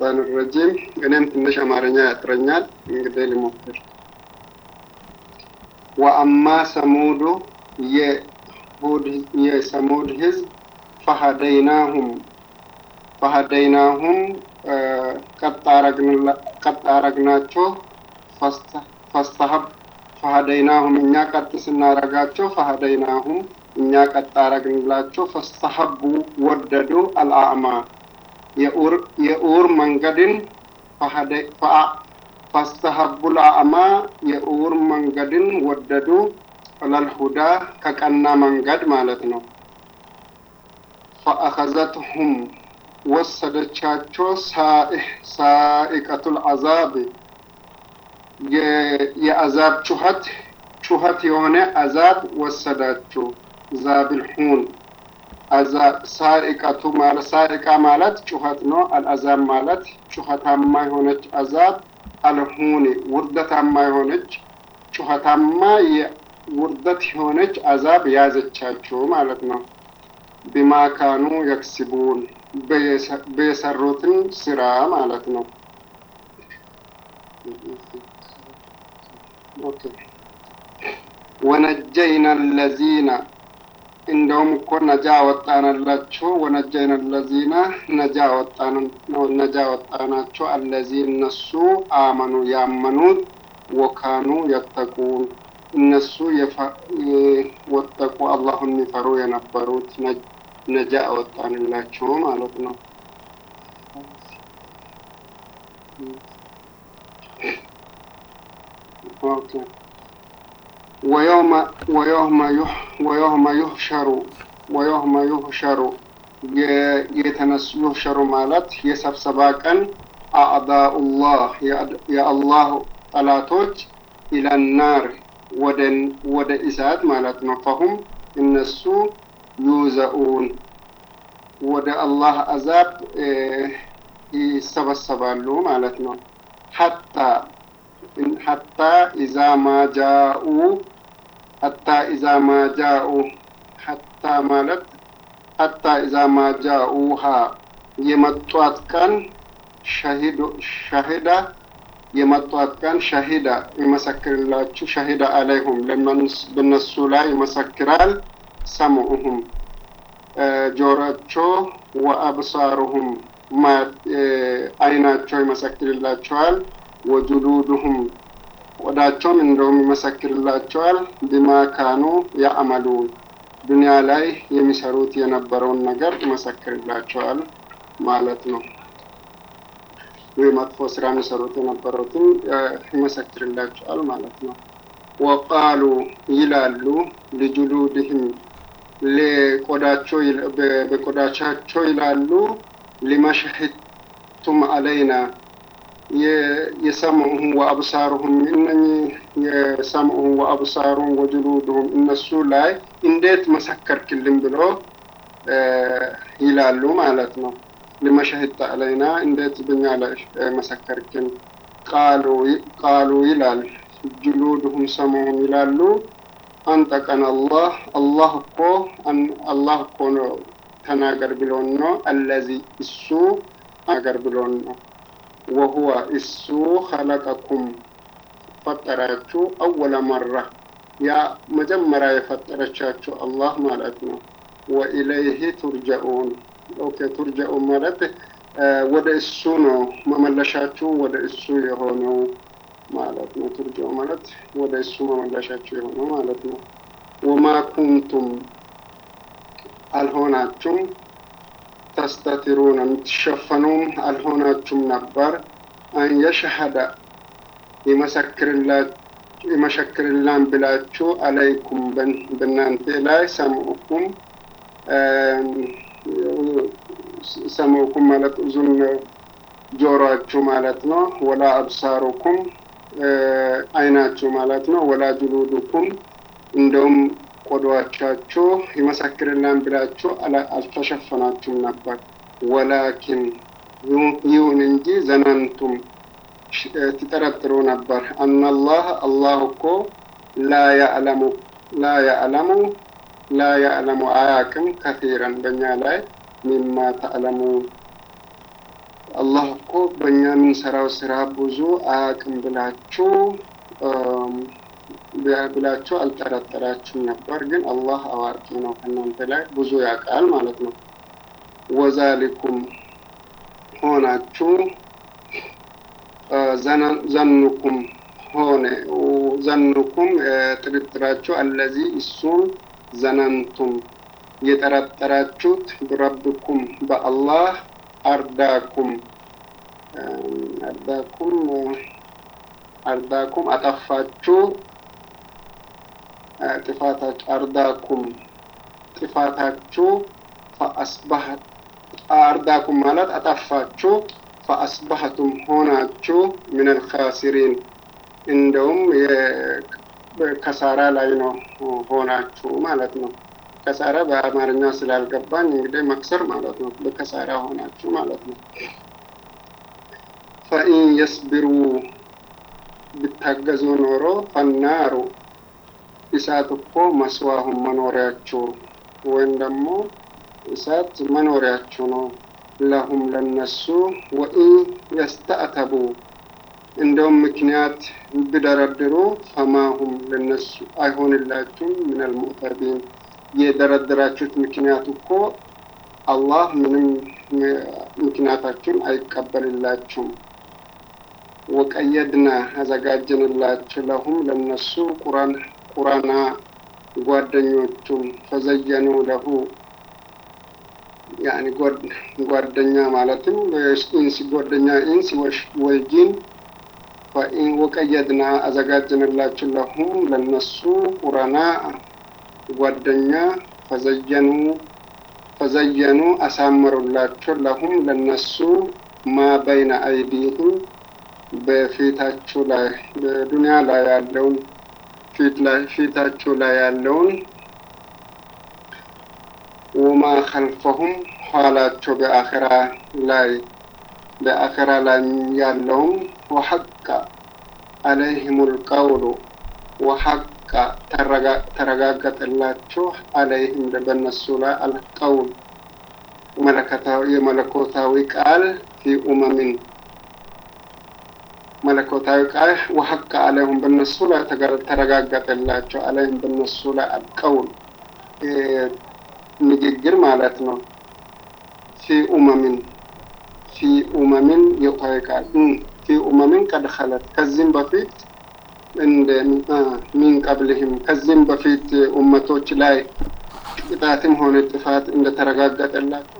الشيطان الرجيم እኔም ትንሽ አማርኛ ያጥረኛል እንግዲህ ልሞክር ወአማ ሰሙዱ የሰሙድ ህዝብ ፈሀደይናሁም ፈሀደይናሁም ቀጥ አረግናቸው ፈስተሀብ ፈሀደይናሁም እኛ ቀጥ ስናረጋቸው ፈሀደይናሁም እኛ ቀጥ አረግንላቸው ፈስተሀቡ ወደዱ አልአዕማ የኡር መንገድን ፈስተሀቡ ልአዕማ የኡር መንገድን ወደዱ ለልሁዳ ከቀና መንገድ ማለት ነው። ፈአኸዘትሁም ወሰደቻቸው ሳኢቀቱል አዛብ የአዛብ ጩኸት ጩኸት የሆነ አዛብ ወሰዳቸው። ዛብልሁን ሳኢቀቱ ማለት ሳኢቃ ማለት ጩኸት ነው። አልአዛብ ማለት ጩኸታማ የሆነች አዛብ አልሁን ውርደታማ የሆነች ጩኸታማ ውርደት የሆነች አዛብ ያዘቻቸው ማለት ነው። ቢማ ካኑ የክስቡን በየሰሩትን ስራ ማለት ነው። ወነጀይና ለዚነ እንደውም እኮ ነጃ ወጣንላቸው። ወነጀይና ለዚነ ነጃ ወጣናቸው። አለዚ እነሱ አመኑ ያመኑት ወካኑ የተቁን እነሱ ወጠቁ አላሁን የሚፈሩ የነበሩት ነጃ ወጣንላቸው ማለት ነው። ወየውመ ዩህሸሩ ወየውመ ዩህሸሩ የተነሱ ዩህሸሩ ማለት የሰብሰባ ቀን አዕዳኡላህ የአላህ ጠላቶች ኢለናር ወደ እሳት ማለት ነው። ፈሁም እነሱ ዩዘኡን ወደ አላህ አዛብ ይሰበሰባሉ ማለት ነው። ሐታ ሐታ ኢዛ ማጃኡ ሐታ ኢዛ ማጃኡ ሐታ ማለት ሐታ ኢዛ ማጃኡሃ የመጧት ቀን ሸሂዳ የመጧት ቀን ሸሂዳ ይመሰክርላችሁ ሸሂዳ አለይሁም በነሱ ላይ ይመሰክራል። ሰምዑሁም ጆሮቸው ወአብሳሩሁም አይናቸው ይመሰክርላቸዋል። ወጁሉዱሁም ቆዳቸውም እንደውም ይመሰክርላቸዋል። ቢማ ካኑ ያዕመሉን ዱንያ ላይ የሚሰሩት የነበረውን ነገር ይመሰክርላቸዋል ማለት ነው። ይህ መጥፎ ስራ የሚሰሩት የነበሩትን ይመሰክርላቸዋል ማለት ነው። ወቃሉ ይላሉ ልጁሉድህም ለቆዳቸው በቆዳቻቸው ይላሉ ሊመሸሂቱም አለይና የሰምዑሁም ወአብሳሩሁም እነኚህ የሰምዑሁም ወአብሳሩሁም ወጅሉድሁም እነሱ ላይ እንዴት መሰከርክልን ብሎ ይላሉ ማለት ነው። ሊመሸሂት አለይና እንዴት በኛ ላይ መሰከርክን? ቃሉ ይላል ጅሉድሁም ሰምዑሁም ይላሉ አንጠቀን አላህ አላህ እኮ አላህ እኮ ነው ተናገር ብሎን ነው። አለዚ እሱ ተናገር ብሎን ነው። ወሁወ እሱ ኸለቀኩም ፈጠራችሁ አወለ መራ ያ መጀመሪያ የፈጠረቻችሁ አላህ ማለት ነው። ወኢለይህ ቱርጀኡን ኦኬ ቱርጀኡን ማለት ወደ እሱ ነው መመለሻችሁ ወደ እሱ የሆነው ማለት ነው። ቱርጀኡ ማለት ወደ እሱ መመለሻችሁ የሆነው ማለት ነው። ወማ ኩንቱም አልሆናችሁም ተስተትሩን የምትሸፈኑም አልሆናችሁም ነበር አን የሸሀደ ይመሰክርላን ብላችሁ አለይኩም በእናንተ ላይ ሰምዑኩም ሰምዑኩም ማለት እዙን ጆሮአችሁ ማለት ነው። ወላ አብሳሩኩም አይናችሁ ማለት ነው። ወላ ጅሉዱኩም እንደውም ቆዳዎቻችሁ ይመሰክርላን ብላችሁ አልተሸፈናችሁም ነበር። ወላኪን ይሁን እንጂ ዘነንቱም ትጠረጥሩ ነበር። አናላህ አላህ እኮ ላ ያዕለሙ ላ ያዕለሙ ላ ያዕለሙ አያቅም ከቲረን በእኛ ላይ ሚማ ተዕለሙን አላህ እኮ በእኛ የምንሰራው ስራ ብዙ አያውቅም ብላችሁ ብላችሁ አልጠረጠራችሁም ነበር፣ ግን አላህ አዋቂ ነው ከእናንተ ላይ ብዙ ያውቃል ማለት ነው። ወዛሊኩም ሆናችሁ ዘኑኩም ሆነ ዘኑኩም ጥርጥራችሁ አለዚ እሱም ዘነንቱም የጠረጠራችሁት ብረብኩም በአላህ አርዳኩም አርዳኩም አርዳኩም አጠፋችሁ ጥፋታችሁ አርዳኩም ጥፋታችሁ ፈአስባህት አርዳኩም ማለት አጠፋችሁ ፈአስባህቱም ሆናችሁ ሚነል ካሲሪን እንደውም ከሳራ ላይ ነው ሆናችሁ ማለት ነው። ከሳራ በአማርኛ ስላልገባኝ እንግዲህ መክሰር ማለት ነው። በከሳራ ሆናችሁ ማለት ነው። ፈኢን የስቢሩ ብታገዙ ኖሮ ፈናሩ እሳት እኮ መስዋሁም መኖሪያችሁ ወይም ደግሞ እሳት መኖሪያችሁ ነው። ለሁም ለነሱ ወኢን የስተአተቡ እንደውም ምክንያት ብደረድሩ ፈማሁም ለነሱ አይሆንላችሁም ሚነል ሙዕተቢን የደረደራችሁት ምክንያት እኮ አላህ ምንም ምክንያታችሁን አይቀበልላችሁም። ወቀየድና አዘጋጀንላችሁ ለሁም ለነሱ ቁራን ቁራና ጓደኞቹን ፈዘየኑ ለሁ ያኒ ጓደኛ ማለትም ኢንስ ጓደኛ ኢንስ ወይ ጂን ወቀየድና አዘጋጀንላችሁ ለሁም ለነሱ ቁራና ጓደኛ ፈዘየኑ ፈዘየኑ አሳመሩላቸው ለሁም ለነሱ ማ በይነ አይዲህም በፊታቸው ላይ በዱንያ ላይ ያለውን ፊት ላይ ፊታቸው ላይ ያለውን ወማ ከልፈሁም ኋላቸው በአኸራ ላይ በአኸራ ላይ ያለውን ወሐቀ አለይህም ልቀውሉ ወሐቀ ተረጋገጠላቸው አለይህም በነሱ ላይ አልቀውል የመለኮታዊ ቃል ፊ ኡመሚን መለኮታዊ ቃል ወሐቀ አለይሁም በነሱ ላይ ተረጋገጠላቸው አለይህም በነሱ ላይ አልቀውል ንግግር ማለት ነው። ፊ ኡመሚን ፊ ኡመሚን የቆየ ቃል ፊ ኡመሚን ቀድ ኸለት ከዚህም በፊት እንደ ሚን ቀብልህም ከዚህም በፊት ኡመቶች ላይ ቅጣትም ሆነ ጥፋት እንደተረጋገጠላቸው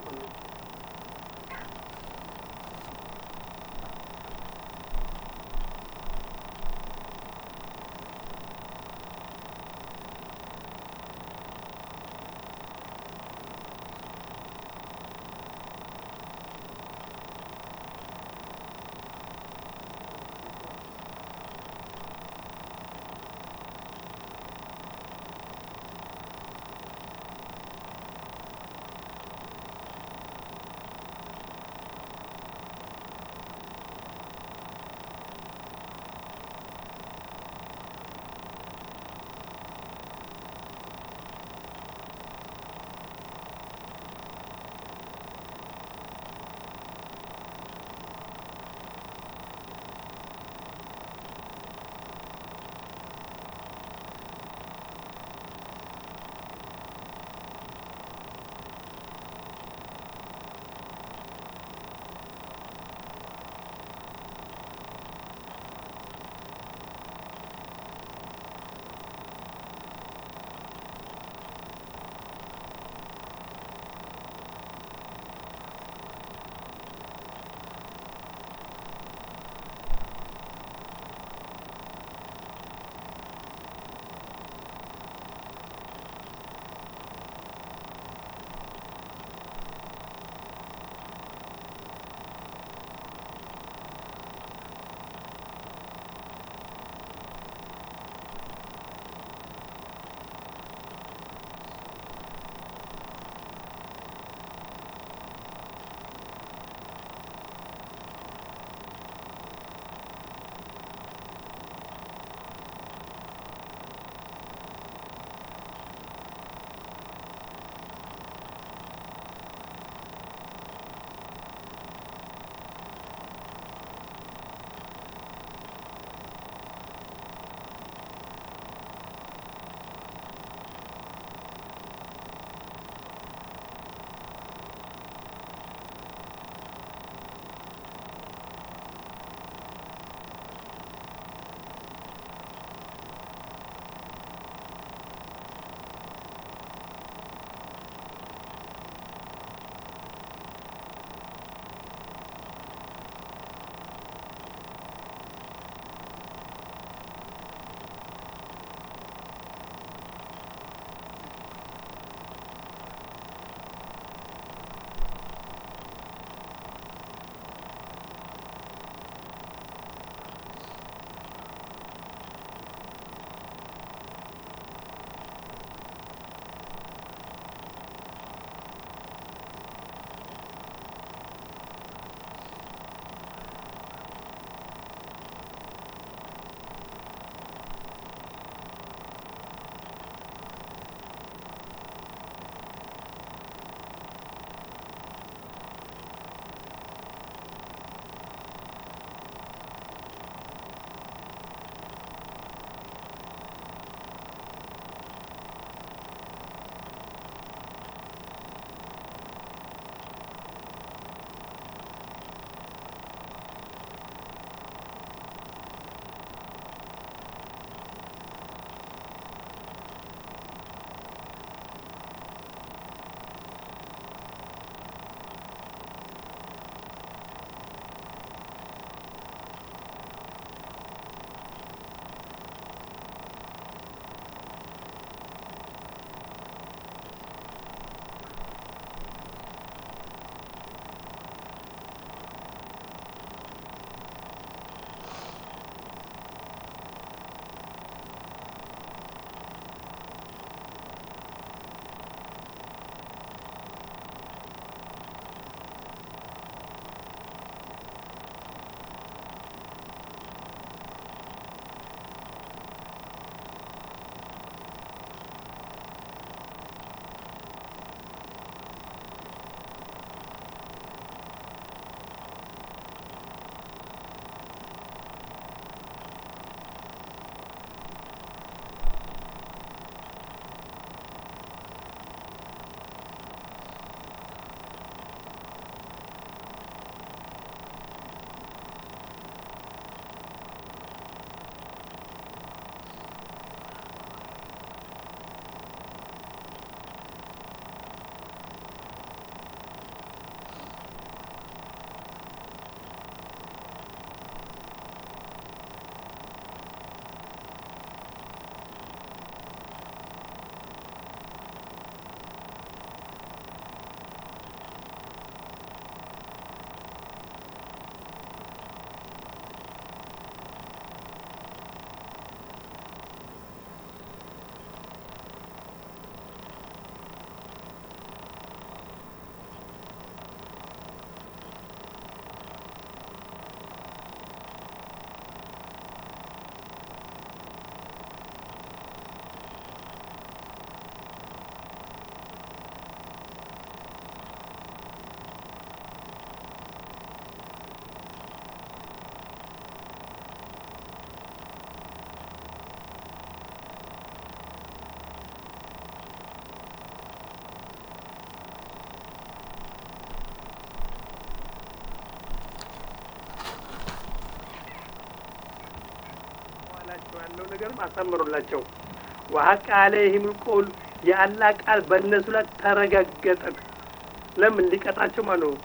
በውስጣቸው ያለው ነገርም አሳምሮላቸው ወሀቅ አለይህም ልቆል የአላህ ቃል በእነሱ ላይ ተረጋገጠ። ለምን ሊቀጣቸው ማለት ነው።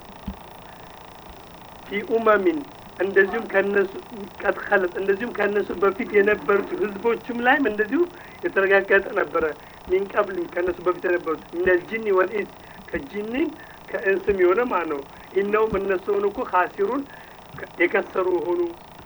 ፊ ኡመሚን እንደዚሁም ከነሱ ቀጥቀለት እንደዚሁም ከነሱ በፊት የነበሩት ህዝቦችም ላይም እንደዚሁ የተረጋገጠ ነበረ። ሚን ቀብል ከነሱ በፊት የነበሩት ሚነል ጂኒ ወልኢንስ ከጂኒም ከእንስም የሆነ ማለት ነው። ኢነውም እነሱ ሆኑ እኮ ካሲሩን የከሰሩ ሆኑ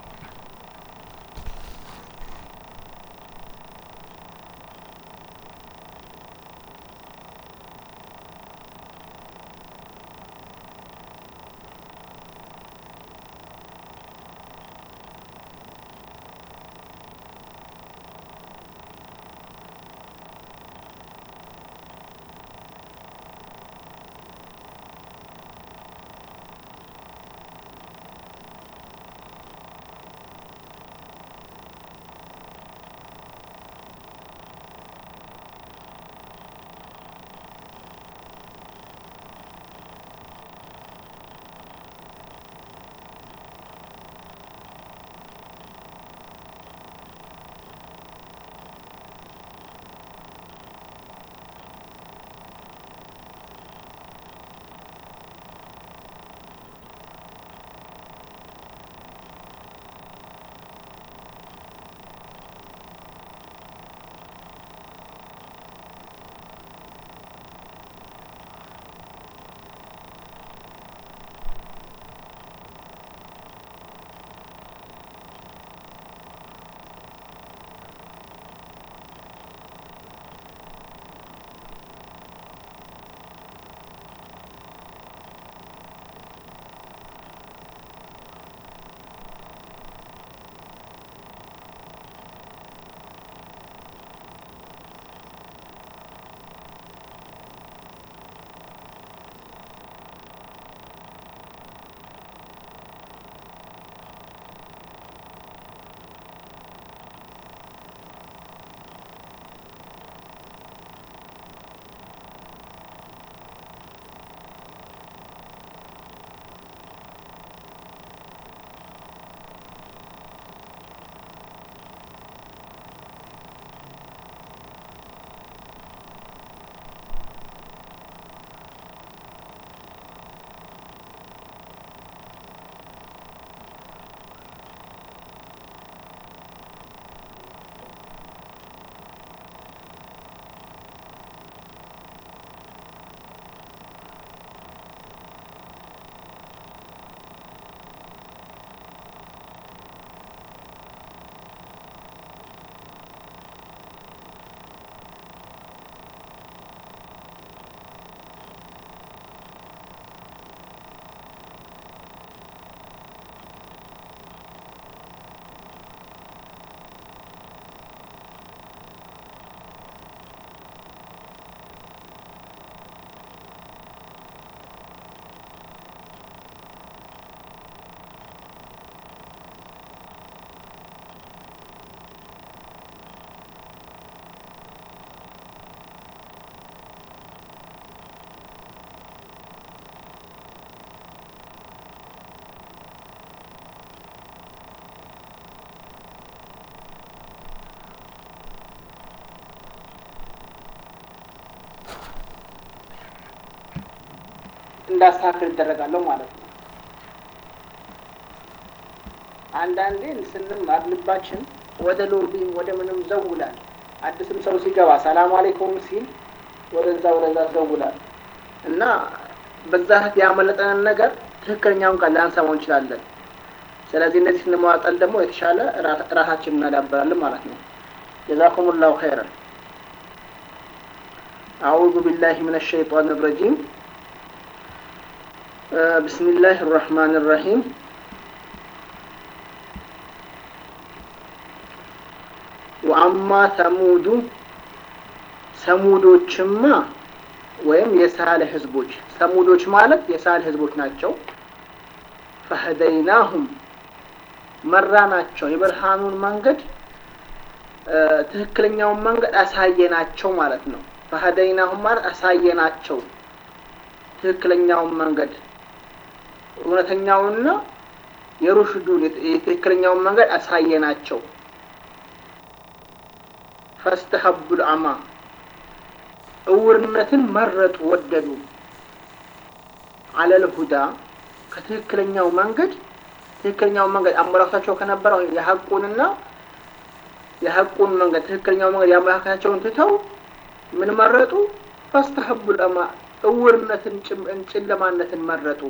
እንዳስተካከል ይደረጋለሁ ማለት ነው። አንዳንዴ ስንማር ልባችን ወደ ሎቢም ወደ ምንም ዘውላል። አዲስም ሰው ሲገባ ሰላም አሌይኩም ሲል ወደዛ ወደዛ ዘውላል እና በዛ ያመለጠንን ነገር ትክክለኛውን ቃል ላንሰማው እንችላለን። ስለዚህ እነዚህ ስንመዋጠል ደግሞ የተሻለ ራሳችን እናዳበራለን ማለት ነው። ጀዛኩም ላሁ ኸይረን። አዑዙ ቢላሂ ምን ሸይጣን ረጂም ብስሚላህ ራህማን ራሂም ወአማ ተሙዱ ሰሙዶችማ ወይም የሳለ ህዝቦች ሰሙዶች ማለት የሳለ ህዝቦች ናቸው። ፈህደይናሁም መራናቸው የብርሃኑን መንገድ ትክክለኛውን መንገድ አሳየናቸው ማለት ነው። ፈህደይናሁም ማለት አሳየናቸው ትክክለኛውን መንገድ እውነተኛውንና የሩሽዱን የትክክለኛውን መንገድ አሳየናቸው። ፈስተሀቡል አማ እውርነትን መረጡ ወደዱ አለል ሁዳ ከትክክለኛው መንገድ ትክክለኛው መንገድ አመለካከታቸው ከነበረው የሀቁንና የሀቁን መንገድ ትክክለኛው መንገድ የአመለካከታቸውን ትተው ምን መረጡ? ፈስተሀቡል አማ እውርነትን ጨለማነትን መረጡ።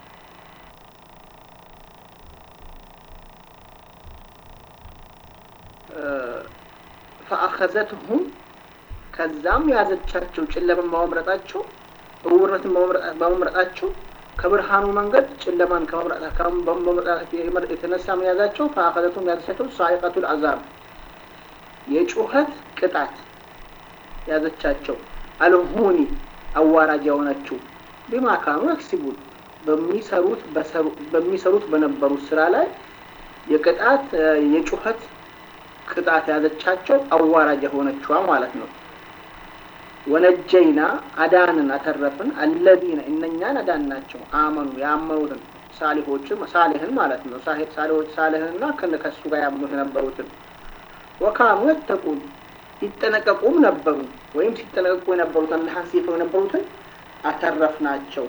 ፈአኸዘትሁም ከዛም የያዘቻቸው ጨለማን በመምረጣቸው እውርነትን በመምረጣቸው ከብርሃኑ መንገድ ጨለማን ከመምረጣቸው የተነሳ ምን ያዛቸው? ፈአኸዘትሁም ያዘቻቸው ሳይቀቱል አዛብ የጩኸት ቅጣት ያዘቻቸው። አልሁኒ አዋራጅ የሆነችው ቢማካኑ ያክሲቡን በሚሰሩት በሚሰሩት በነበሩት ስራ ላይ የቅጣት የጩኸት ቅጣት ያዘቻቸው አዋራጅ የሆነችዋ ማለት ነው። ወነጀይና አዳንን አተረፍን አለዚነ እነኛን አዳን ናቸው አመኑ ያመኑትን ሳሊሆችን ሳሊህን ማለት ነው ሳሊሆች ሳሊህንና ከሱ ጋር ያምኑት የነበሩትን ወካኑ የተቁን ይጠነቀቁም ነበሩ ወይም ሲጠነቀቁ የነበሩት አላህን ሲፈሩ የነበሩትን አተረፍናቸው።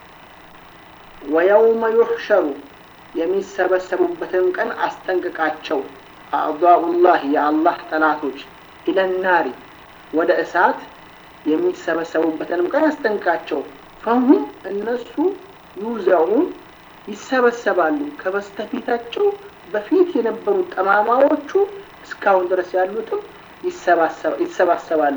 ወየውመ ዩሕሸሩ የሚሰበሰቡበትን ቀን አስጠንቅቃቸው። አዕዳኡላህ የአላህ ጠላቶች ኢለናሪ ወደ እሳት የሚሰበሰቡበትንም ቀን አስጠንቅቃቸው። ፈሁም እነሱ ዩዘዑን ይሰበሰባሉ። ከበስተፊታቸው በፊት የነበሩት ጠማማዎቹ እስካሁን ድረስ ያሉትም ይሰባሰባሉ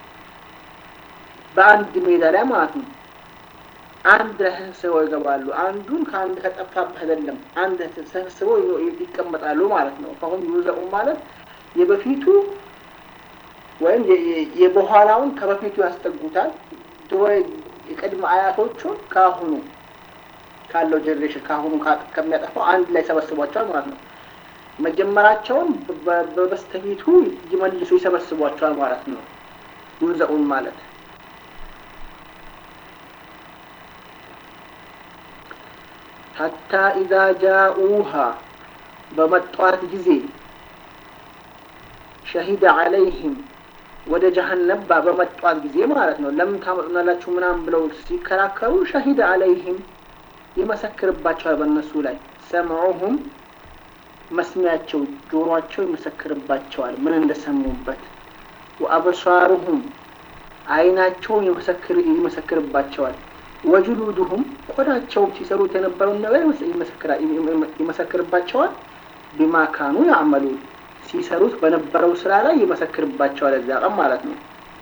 በአንድ ሜዳ ላይ ማለት ነው። አንድ ላይ ተሰብስበው ይገባሉ። አንዱን ከአንድ ከጠፋብህ አይደለም፣ አንድ ተሰብስበው ይቀመጣሉ ማለት ነው። ፈሁም ዩዘኡ ማለት የበፊቱ ወይም የበኋላውን ከበፊቱ ያስጠጉታል። ድሮ የቅድመ አያቶቹን ከአሁኑ ካለው ጀኔሬሽን ከአሁኑ ከሚያጠፋው አንድ ላይ ሰበስቧቸዋል ማለት ነው። መጀመራቸውን በበስተፊቱ ይመልሱ ይሰበስቧቸዋል ማለት ነው። ዩዘኡን ማለት ሐታ ኢዛ ጃኡሃ በመጧት ጊዜ ሸሂደ ዐለይህም ወደ ጀሀነባ በመጧት ጊዜ ማለት ነው። ለምን ታመጡናላችሁ ምናምን ብለው ሲከራከሩ ሸሂደ ዐለይህም ይመሰክርባቸዋል በእነሱ ላይ ሰምዑሁም መስሚያቸው ጆሮአቸው ይመሰክርባቸዋል ምን እንደሰሙበት። ወአብሳሩሁም አይናቸውን ይመሰክርባቸዋል። ወጅሉዱሁም ቆዳቸውም ሲሰሩት የነበረውን ነገር ይመሰክርባቸዋል። ቢማ ካኑ ያዕመሉን ሲሰሩት በነበረው ስራ ላይ ይመሰክርባቸዋል። እዚያ ቀን ማለት ነው።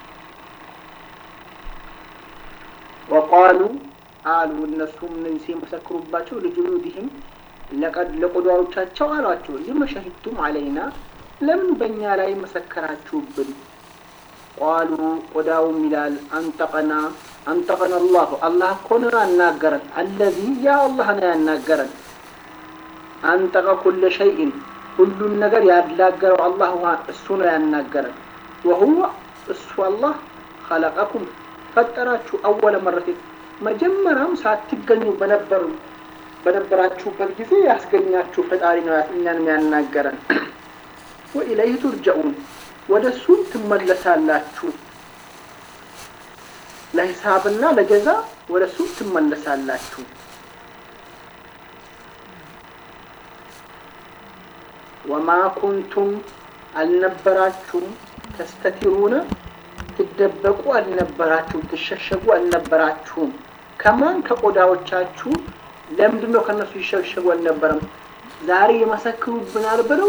ወቃሉ አሉ እነሱም ሲመሰክሩባቸው ልጅሉድህም ለቆዳዎቻቸው አሏቸው ሊመ ሸሂድቱም አለይና ለምን በእኛ ላይ መሰከራችሁብን? ቃሉ ቆዳውም ይላል አንጠቀና አንጠቀና አላሁ አላህ እኮ ነው ያናገረን። አለዚ ያ አላህ ነው ያናገረን። አንጠቀ ኩለ ሸይእን ሁሉን ነገር ያላገረው አላህ እሱ ነው ያናገረን። ወሁወ እሱ አላህ ኸለቀኩም ፈጠራችሁ አወለ መረቴን መጀመሪያም ሳትገኙ በነበሩ በነበራችሁበት ጊዜ ያስገኛችሁ ፈጣሪ ነው እኛንም ያናገረን። ወኢለይህ ቱርጀኡን ወደ እሱም ትመለሳላችሁ። ለሂሳብና ለጀዛ ወደ እሱም ትመለሳላችሁ። ወማ ኩንቱም አልነበራችሁም ተስተቲሩነ ትደበቁ አልነበራችሁም፣ ትሸሸጉ አልነበራችሁም። ከማን ከቆዳዎቻችሁ ለምንድን ነው ከእነሱ ይሸሸጉ አልነበረም? ዛሬ ይመሰክሩብናል ብለው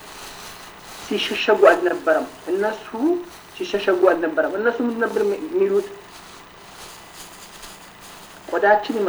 ሲሸሸጉ አልነበረም። እነሱ ሲሸሸጉ አልነበረም። እነሱ ምንድን ነበር የሚሉት? ቆዳችን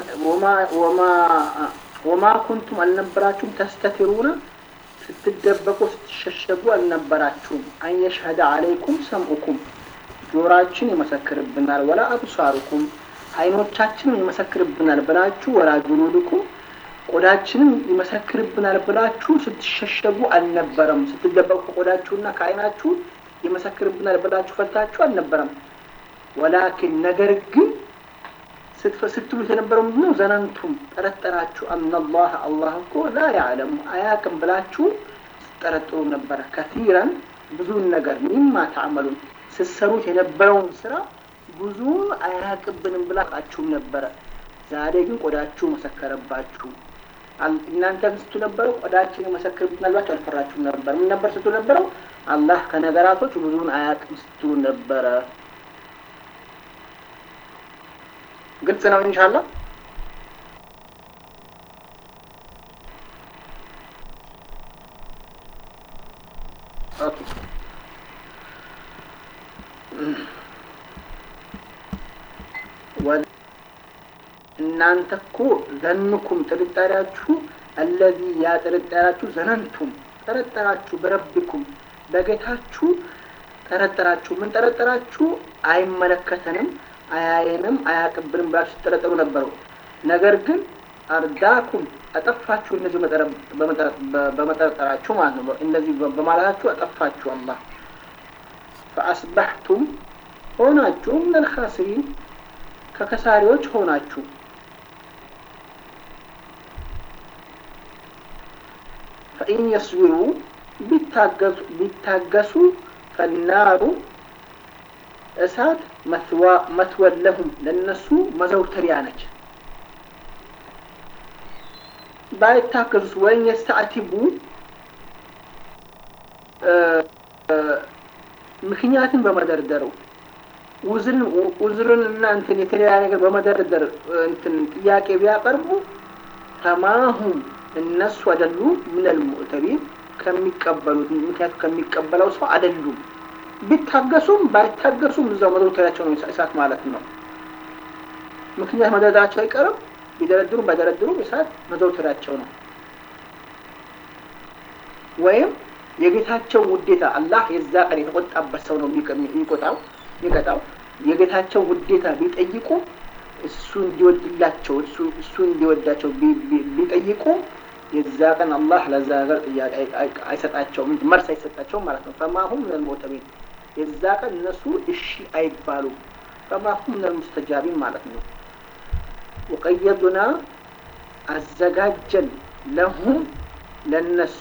ወማ ኩንቱም አልነበራችሁም ተስተቲሩነ ስትደበቁ ስትሸሸጉ አልነበራችሁም። አንየሽሀደ አለይኩም ሰምኡኩም ጆራችን ይመሰክርብናል፣ ወላ አብሳሩኩም አይኖቻችንም ይመሰክርብናል ብላችሁ ወላ ጁሉድኩም ቆዳችንም ይመሰክርብናል ብላችሁ ስትሸሸጉ አልነበረም። ስትደበቁ ከቆዳችሁና ከአይናችሁ ይመሰክርብናል ብላችሁ ፈርታችሁ አልነበረም። ወላኪን ነገር ግን ስትሉት የነበረው ምንድን ነው? ዘነንቱም ጠረጠራችሁ፣ አናላህ አላህ እኮ ላ ያዕለሙ አያቅም ብላችሁ ስትጠረጥሩ ነበረ። ከቲረን ብዙውን ነገር ሚማ ተዕመሉን ስትሰሩት የነበረውን ስራ ብዙውን አያቅብንም ብላችሁም ነበረ። ዛሬ ግን ቆዳችሁ መሰከረባችሁ። እናንተ ስቱ ነበረው ቆዳችን የመሰክርብን አልባችሁ አልፈራችሁም ነበር። ምን ነበር ስትሉ ነበረው? አላህ ከነገራቶች ብዙውን አያቅም ስትሉ ነበረ። ግልጽ ነው ኢንሻአላህ። ኦኬ እናንተ እኮ ዘንኩም ጥርጣሬያችሁ አለዚ ያ ጥርጣሬያችሁ ዘነንቱም ጠረጠራችሁ በረቢኩም በጌታችሁ ጠረጠራችሁ። ምን ጠረጠራችሁ? አይመለከተንም፣ አያየንም፣ አያቅብንም ብላችሁ ስትጠረጠሩ ነበረው። ነገር ግን አርዳኩም አጠፋችሁ። እነዚህ በመጠረጠራችሁ ማለት ነው። እንደዚህ በማለታችሁ አጠፋችሁ። አላህ ፈአስባሕቱም ሆናችሁ ምን አልኻሲሪን ከከሳሪዎች ሆናችሁ ፈኢን የስቢሩ ቢታገሱ ፈናሩ እሳት መትወን ለሁም ለእነሱ መዘውተሪያ ነች። ባይታገሱስ ወይም የስተአቲቡ ምክንያትን በመደርደረው ውዝርን እና እንትን የተለያየ ነገር በመደርደር እንትን ጥያቄ ቢያቀርቡ ተማሁም እነሱ አይደሉም ምነል ሙዕተቢን ከሚቀበሉት ምክንያቱ ከሚቀበለው ሰው አይደሉም። ቢታገሱም ባይታገሱም እዛው መዘውተሪያቸው ነው እሳት ማለት ነው። ምክንያት መደርደራቸው አይቀርም። ቢደረድሩም ባይደረድሩም እሳት መዘውተሪያቸው ነው። ወይም የጌታቸው ውዴታ አላህ የዛ ቀን የተቆጣበት ሰው ነው የሚቆጣው የሚቀጣው የጌታቸው ውዴታ ቢጠይቁ እሱ እንዲወድላቸው እሱ እንዲወዳቸው ቢጠይቁ የዛ ቀን አላህ ለዛ ነገር ጥያቄ አይሰጣቸውም፣ መልስ አይሰጣቸውም ማለት ነው። ፈማሁም ምን ልሞተቢን የዛ ቀን እነሱ እሺ አይባሉም። ፈማሁም ምን ልሙስተጃቢን ማለት ነው። ወቀየዱና አዘጋጀን ለሁም ለነሱ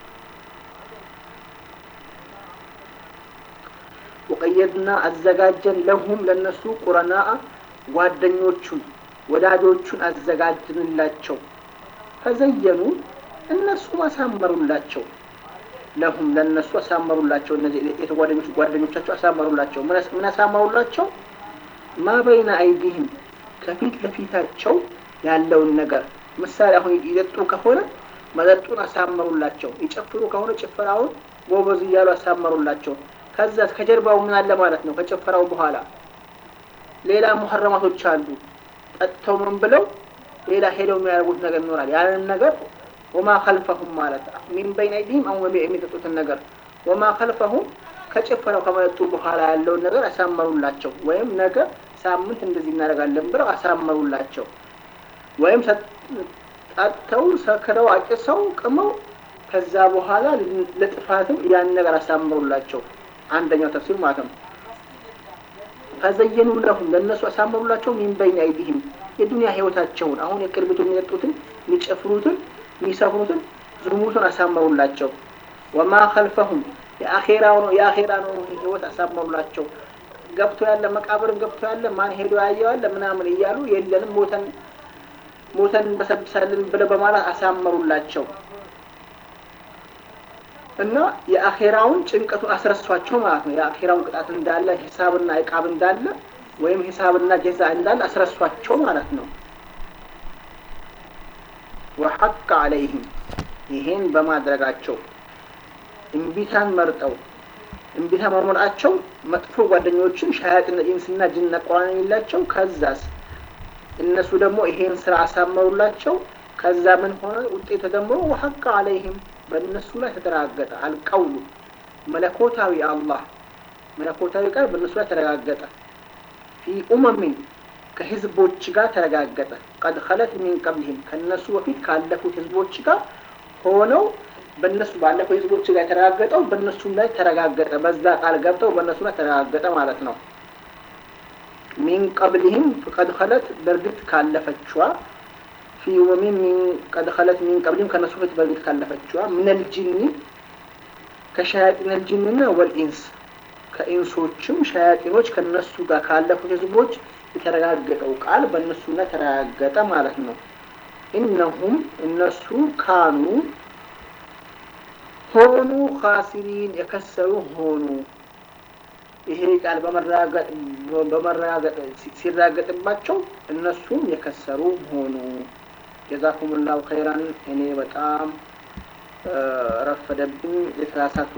ወቀየድና አዘጋጀን ለሁም ለነሱ ቁረናአ ጓደኞቹን ወዳጆቹን አዘጋጅንላቸው። ፈዘየኑ እነሱም አሳመሩላቸው። ለሁም ለነሱ አሳመሩላቸው። እነዚህ የተጓደኞቹ ጓደኞቻቸው አሳመሩላቸው። ምን አሳመሩላቸው? ማ በይነ አይዲህም ከፊት ለፊታቸው ያለውን ነገር ምሳሌ አሁን ይጠጡ ከሆነ መጠጡን አሳመሩላቸው። ይጨፍሩ ከሆነ ጭፈራውን ጎበዝ እያሉ አሳመሩላቸው። ከዛ ከጀርባው ምን አለ ማለት ነው። ከጭፈራው በኋላ ሌላ ሙሐረማቶች አሉ። ጠጥተው ምን ብለው ሌላ ሄደው የሚያደርጉት ነገር ይኖራል። ያንን ነገር ወማ ከልፈሁም ማለት ሚን በይን አይዲህም አሁን የሚጠጡትን ነገር ወማ ከልፈሁም ከጭፈራው ከመጠጡ በኋላ ያለውን ነገር አሳመሩላቸው። ወይም ነገ ሳምንት እንደዚህ እናደርጋለን ብለው አሳመሩላቸው። ወይም ጠጥተው ሰክረው አጭሰው ቅመው ከዛ በኋላ ለጥፋትም ያን ነገር አሳመሩላቸው። አንደኛው ተፍሲር ማለት ነው። ፈዘየኑ ለሁም ለእነሱ አሳመሩላቸው ሚን በይን አይዲህም የዱንያ ህይወታቸውን አሁን የቅርቢቱ የሚጠጡትን የሚጨፍሩትን የሚሰፍሩትን ዝሙቱን አሳመሩላቸው። ወማ ከልፈሁም የአኼራው ነው የአኼራ ነው ህይወት አሳመሩላቸው። ገብቶ ያለ መቃብርን ገብቶ ያለ ማን ሄዶ ያየዋለ ምናምን እያሉ የለንም ሞተን ሞተን እንበሰብሳለን ብለው በማለት አሳመሩላቸው እና የአኼራውን ጭንቀቱን አስረሷቸው ማለት ነው። የአኼራውን ቅጣት እንዳለ ሂሳብና ዕቃብ እንዳለ ወይም ሂሳብና ጀዛ እንዳለ አስረሷቸው ማለት ነው። ወሐቅ አለይህም ይሄን በማድረጋቸው እምቢታን መርጠው እምቢታ መርመራቸው መጥፎ ጓደኞችን ሻያጥን ኢንስና ጅን ነቋን የላቸው ከዛስ እነሱ ደግሞ ይሄን ስራ አሳመሩላቸው። ከዛ ምን ሆነ ውጤት ተደምሮ ወሐቅ አለይህም በእነሱ ላይ ተረጋገጠ። አልቀውሉ መለኮታዊ አላህ መለኮታዊ ቃል በእነሱ ላይ ተረጋገጠ። ፊ ኡመሚን ከህዝቦች ጋር ተረጋገጠ። ቀድ ኸለት ሚን ቀብሊህም ከእነሱ በፊት ካለፉት ህዝቦች ጋር ሆነው በእነሱ ባለፈው ህዝቦች ጋር የተረጋገጠው በእነሱም ላይ ተረጋገጠ። በዛ ቃል ገብተው በእነሱ ላይ ተረጋገጠ ማለት ነው። ሚን ቀብሊህም ቀድ ኸለት በእርግጥ ካለፈችዋ ፊ ኡመሚን ቀድ ኸለት ሚን ቀብሊህም ከእነሱ በፊት በእርግጥ ካለፈችዋ ምነል ጂኒ ከሸያጢን ልጅንና ወልኢንስ ከኢንሶችም ሸያጢኖች ከነሱ ጋር ካለፉት ህዝቦች የተረጋገጠው ቃል በእነሱ ላይ ተረጋገጠ ማለት ነው። ኢነሁም እነሱ ካኑ ሆኑ ካሲሪን የከሰሩ ሆኑ። ይሄ ቃል በመረጋገጥ ሲራገጥባቸው እነሱም የከሰሩ ሆኑ። ጀዛኩሙላሁ ኸይራን። እኔ በጣም ረፈደብኝ የተሳሳቱ